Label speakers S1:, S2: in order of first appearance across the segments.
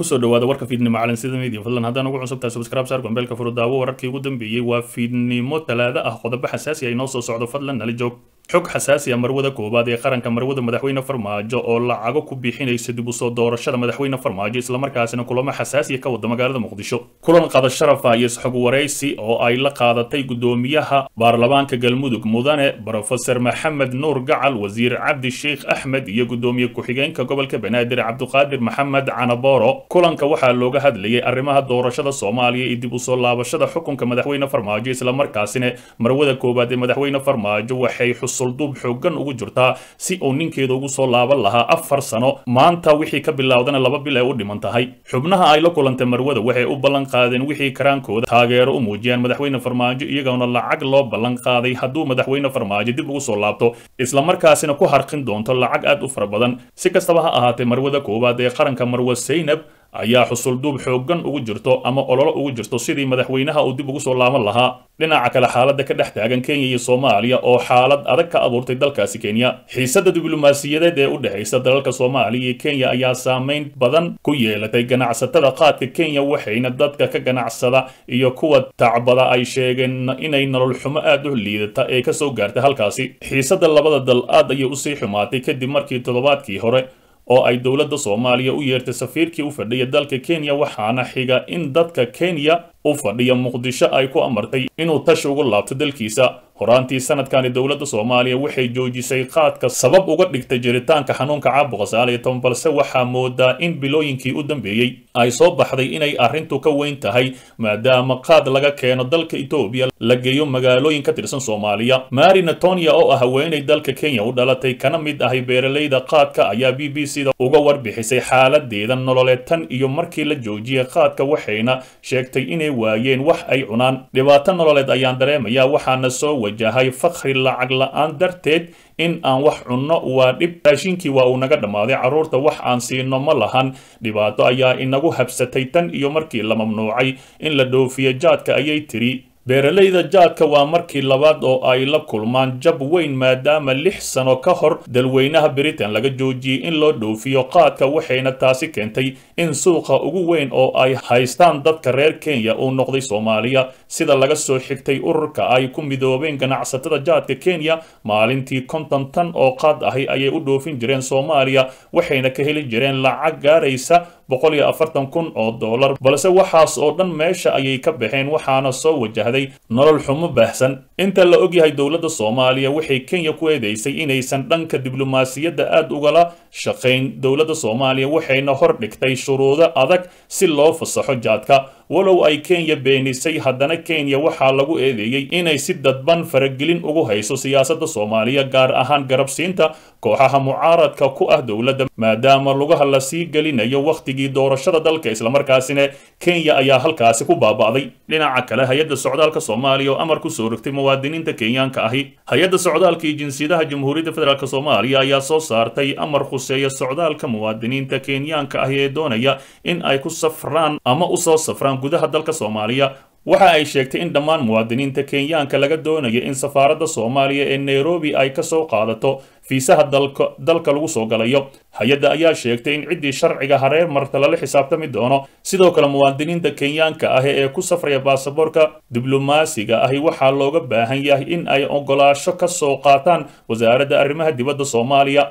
S1: kusoo dhawaada warka fiidnimo calansida media fadlan haddaan ugu cusubtahay subscribe saar gombeelka furudaawo wararkii ugu dambeeyey waa fiidnimo talaado ah qodobo xasaasi ah inoo soo socdo fadlan nala joog xog xasaasi ah marwada koowaad ee qaranka marwada madaxweyne farmaajo oo lacago ku bixinaysa dib u soo doorashada madaxweyne farmaajo islamarkaasina kulamo xasaasiya ka wada magaalada muqdisho kulan qada sharafa iyo isxog waraysi oo ay la qaadatay gudoomiyaha baarlamaanka galmudug mudane brofeser maxamed nuur gacal wasiir cabdi sheikh axmed iyo gudoomiye ku-xigeenka gobolka banaadir cabduqaadir maxamed canaboro kulanka waxaa looga hadlayay arrimaha doorashada soomaaliya iyo dib u soo laabashada xukunka madaxweyne farmaajo islamarkaasina marwada koowaad ee madaxweyne farmaajo waxay sulduub xoogan ugu jirtaa si uu ninkeeda ugu soo laaban lahaa afar sano maanta wixii ka bilowdana laba bil ay u dhiman tahay xubnaha ay la kulantay marwada waxay u ballan qaadeen wixii karaankooda taageero u muujiyaan madaxweyne farmaajo iyagoona lacag loo ballan qaaday hadduu madaxweyne farmaajo dib ugu soo laabto islamarkaasina ku harqin doonto lacag aad u fara badan si kastaba ha ahaatee marwada koowaad ee qaranka marwe saynab ayaa xusulduub xoogan ugu jirto ama ololo ugu jirto sidii madaxweynaha uu dib ugu soo laaban lahaa dhinaca kale xaaladda ka dhex taagan kenya iyo soomaaliya oo xaalad adag ka abuurtay dalkaasi kenya xiisadda diblomaasiyadeed ee u dhexaysa dalalka soomaaliya iyo kenya ayaa saameyn badan ku yeelatay ganacsatada qaadka kenya waxayna dadka ka ganacsada iyo kuwa tacbada ay sheegeen inay nolol xumo aad u liidata ee kasoo gaartay halkaasi xiisadda labada dal aad ayay usii xumaatay kadib markii toddobaadkii hore oo ay dowladda soomaaliya u yeertay safiirkii u fadhiya dalka kenya waxaana xiga in dadka kenya u fadhiya muqdisho ay ku amartay inuu tashi ugu laabto dalkiisa horaantii sanadkani dowladda soomaaliya waxay joojisay qaadka sabab uga dhigtay jiritaanka xanuunka caabuqa sagaal iyo toban balse waxaa moodaa in bilooyinkii u dambeeyey ay soo baxday inay arrintu ka weyn tahay maadaama qaad laga keeno dalka etoobiya la geeyo magaalooyin ka tirsan soomaaliya mari natonia oo ah haweenay dalka kenya u dhalatay kana mid ahay beeralayda qaadka ayaa b b c da uga warbixisay xaaladeeda nololeed tan iyo markii la joojiyay qaadka waxayna sheegtay inay waayeen wax ay cunaan dhibaato nololeed ayaan dareemayaa waxaana soo wajahay fakri lacag la-aan darteed in aan wax cunno waa dhib raashinkii waa uu naga dhammaaday carruurta wax aan siino ma lahan dhibaato ayaa inagu habsatay tan iyo markii la mamnuucay in la dhoofiyo jaadka ayay tiri beeralayda jaadka waa markii labaad oo ay la kulmaan jab weyn maadaama lix sano ka hor dalweynaha britain laga joojiyey in loo dhoofiyo qaadka waxayna taasi keentay in suuqa ugu weyn oo ay haystaan dadka reer kenya uu noqday soomaaliya sida laga soo xigtay ururka ay ku midoobeen ganacsatada jaadka kenya maalintii konton tan oo qaad ahi ayay u dhoofin jireen soomaaliya waxayna ka heli jireen lacag gaaraysa boqol iyo afartan kun oo dollar balse waxaas oo dhan meesha ayay ka baxeen waxaana soo wajahday nolol xumo baahsan inta la ogyahay dowladda soomaaliya waxay kenya ku eedeysay inaysan dhanka diblomaasiyadda aad ugala shaqayn dowladda soomaaliya waxayna hor dhigtay shuruudo adag si loo fasaxo jaadka walow ay kenya beenisay haddana kenya waxaa lagu eedeeyey inay si dadban faragelin ugu hayso siyaasadda soomaaliya gaar ahaan garabsiinta kooxaha mucaaradka ku ah dowladda maadaama lugaha la sii gelinayo wakhtigii doorashada dalka islamarkaasina kenya ayaa halkaasi ku baaba'day dhinaca kale hay-adda socdaalka soomaaliya oo amar ku soo rogtay muwaadiniinta kenyaanka ahi hay-adda socdaalka iyo jinsiyadaha jamhuuriyadda federaalk soomaaliya ayaa soo saartay amar khuseeya socdaalka muwaadiniinta kenyaanka ahi ee doonaya in ay ku safraan ama usoo safraan gudaha dalka soomaaliya waxa ay sheegtay in dhammaan muwaadiniinta kenyaanka laga doonaya in safaaradda soomaaliya ee nairobi ay ka soo qaadato fiisaha dalka dalka lagu soo galayo hay-adda ayaa sheegtay in ciddii sharciga hareer marta lala xisaabtami doono sidoo kale muwaadiniinta kenyaanka ahi ee ku safraya baasaboorka diblomaasiga ahi waxaa looga baahan yahay in ay ogolaasho ka soo qaataan wasaaradda arrimaha dibadda soomaaliya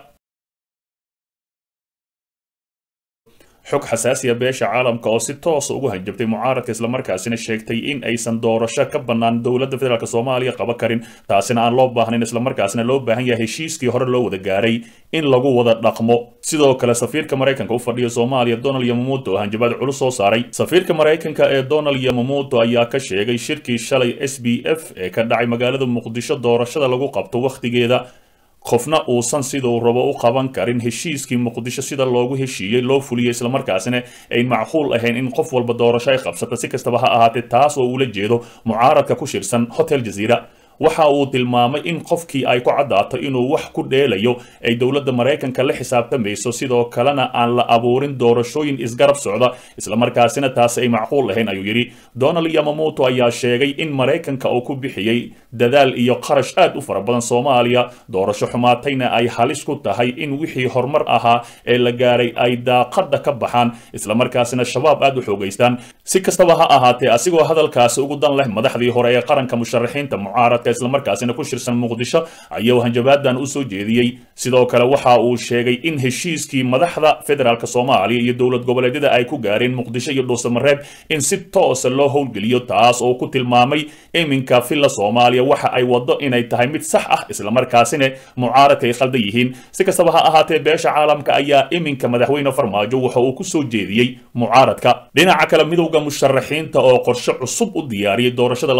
S1: xog xasaasiya beesha caalamka oo si toosa ugu hanjabtay mucaaradka islamarkaasina sheegtay in aysan doorasho ka bannaan dowladda federaalk soomaaliya qaba karin taasina aan loo baahnayn islamarkaasina loo baahan yahay heshiiskii hore loo wada gaaray in lagu wada dhaqmo sidoo kale safiirka maraykanka u fadhiya soomaaliya donald yamamuuto oo hanjabaad culus soo saaray safiirka maraykanka ee donald yamamuuto ayaa ka sheegay shirkii shalay s b f ee ka dhacay magaalada muqdisho doorashada lagu qabto wakhtigeeda qofna uusan siduu rabo u qaban karin heshiiskii muqdisho sida loogu heshiiyey loo fuliyey islamarkaasina ay macquul ahayn in qof walba doorasho ay qabsata si kastaba ha ahaatee taas oo ula jeedo mucaaradka ku shirsan hotel jaziira waxa uu tilmaamay in qofkii ay ku caddaato inuu wax ku dheelayo ay dowladda maraykanka la xisaabtamayso sidoo kalena aan la abuurin doorashooyin isgarab socda islamarkaasina taasi ay macquul ahayn ayuu yidhi donald yamamoto ayaa sheegay in maraykanka uu ku bixiyey dadaal iyo qarash aad u fara badan soomaaliya doorasho xumaatayna ay halis ku tahay in wixii horumar ahaa ee la gaaray ay daaqadda ka baxaan islamarkaasina shabaab aad u xoogaystaan si kastaba ha ahaatee asigoo hadalkaasi ugu dan leh madaxdii hore ee qaranka musharaxiinta mucaaradka islamarkaasina ku shirsan muqdisho ayuu hanjabaadan u soo jeediyey sidoo kale waxa uu sheegay in heshiiskii madaxda federaalk soomaaliya iyo dowlad goboleedyada ay ku gaareen muqdisho iyo dhuusamareeb in si toosa loo howlgeliyo taas oo ku tilmaamay iminka villa soomaaliya waxa ay wado inay tahay mid sax ah islamarkaasina mucaaradka ay khaldan yihiin si kastaba ha ahaatee beesha caalamka ayaa iminka madaxweyne farmaajo waxa uu ku soo jeediyey mucaaradka dhinaca kale midowda musharaxiinta oo qorshe cusub u diyaariyey doorashada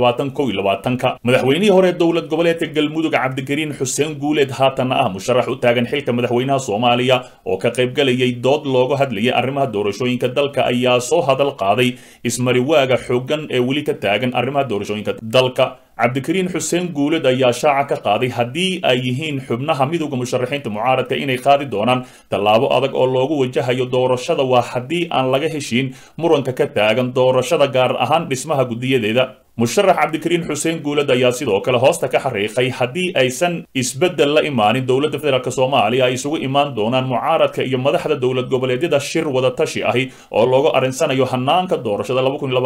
S1: ka madaxweynihii hore dowlad goboleedka galmudug cabdikariin xuseen guuleed haatanna ah musharax u taagan xilka madaxweynaha soomaaliya oo ka qaybgalayay dood looga hadlayay arrimaha doorashooyinka dalka ayaa soo hadal qaaday ismariwaaga xooggan ee weli ka taagan arrimaha doorashooyinka dalka cabdikariin xuseen guuled ayaa shaaca ka qaaday haddii ay yihiin xubnaha midowda musharaxiinta mucaaradka inay qaadi doonaan tallaabo adag oo loogu wajahayo doorashada waa haddii aan laga heshiin muranka ka taagan doorashada gaar ahaan dhismaha guddiyadeeda musharax cabdikariin xuseen guuled ayaa sidoo kale hoosta ka xariiqay haddii aysan isbeddel la imaanin dowladda federaalk soomaaliya ay isugu imaan doonaan mucaaradka iyo madaxda dowlad goboleedyada shir wada tashi ahi oo loogu arinsanayo hanaanka doorashada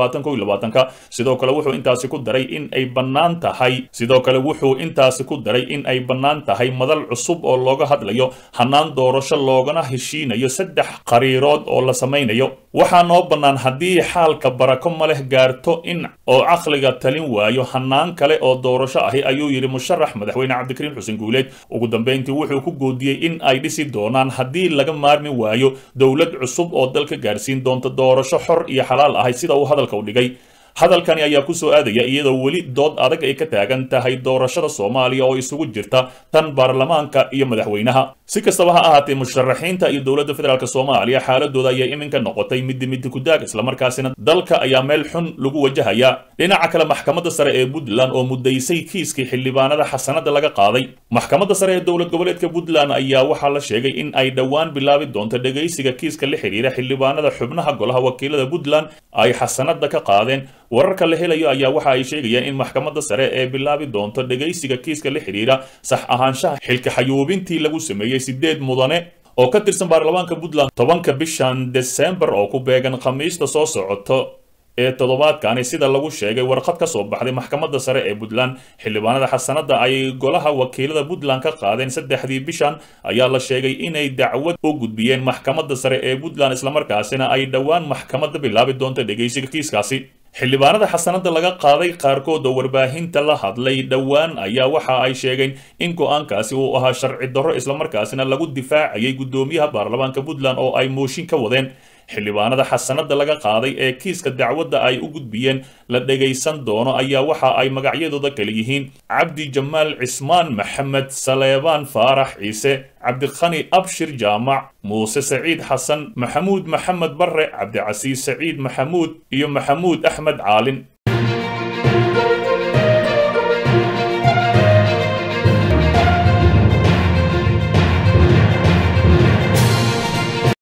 S1: sidoo kale wuxuu intaasi ku daray in ay bannaan tahay sidoo kale wuxuu intaasi ku daray in ay bannaan tahay madal cusub oo looga hadlayo hanaan doorasho loogana heshiinayo saddex qariirood oo la samaynayo waxaa noo bannaan haddii xaalka barako ma leh gaarto in oo caqliga talin waayo hanaan kale oo doorasho ahi ayuu yidhi musharax madaxweyne cabdikariin xuseen guuleed ugu dambeyntii wuxuu ku goodiyey in ay dhisi doonaan haddii laga maarmi waayo dowlad cusub oo dalka gaarsiin doonta doorasho xor iyo xalaal ahay sida uu hadalka u dhigay hadalkani ayaa ku soo aadaya iyadoo weli dood adag ay ka taagan tahay doorashada soomaaliya oo isugu jirta tan baarlamaanka iyo madaxweynaha si kastaba ha ahaatee musharaxiinta iyo dowladda federaalk soomaaliya xaaladooda ayaa iminka noqotay midi midi kudaag islamarkaasina dalka ayaa meel xun lagu wajahaya dhinaca kale maxkamadda sare ee puntland oo mudaysay kiiskii xildhibaanada xasanada laga qaaday maxkamadda sare ee dowlad goboleedka puntland ayaa waxaa la sheegay in ay dhowaan bilaabi doonto dhegaysiga kiiska la xidhiira xildhibaanada xubnaha golaha wakiilada puntland ay xasanada ka qaadeen wararka la helayo ayaa waxa ay sheegayaan in maxkamadda sare ee bilaabi doonto dhegaysiga kiiska la xidhiira sax ahaanshaha xilka xayuubintii lagu sameeyey sideed mudane oo ka tirsan baarlamaanka puntland tobanka bishan desembar oo ku beegan khamiista soo socoto ee toddobaadkani sida lagu sheegay warqad ka soo baxday maxkamadda sare ee puntland xildhibaanada xasanada ay golaha wakiilada puntland ka qaadeen saddexdii bishan ayaa la sheegay inay dacwad u gudbiyeen maxkamadda sare ee puntland islamarkaasina ay dhowaan maxkamadda bilaabi doonto dhegaysiga kiiskaasi xildhibaanada xasanada laga qaaday qaarkood oo warbaahinta la hadlay dhowaan ayaa waxa ay sheegeen in go-aankaasi uu ahaa sharci darro islamarkaasina lagu difaacayay guddoomiyaha baarlamaanka puntland oo ay mooshin ka wadeen xildhibaanada xasanada laga qaaday ee kiiska dacwadda ay u gudbiyeen la dhegaysan doono ayaa waxa ay magacyadooda kale yihiin cabdi jamaal cismaan maxamed saleebaan faarax ciise cabdikhani abshir jaamac muuse saciid xasan maxamuud maxamed barre cabdicasiis saciid maxamuud iyo maxamuud axmed caalin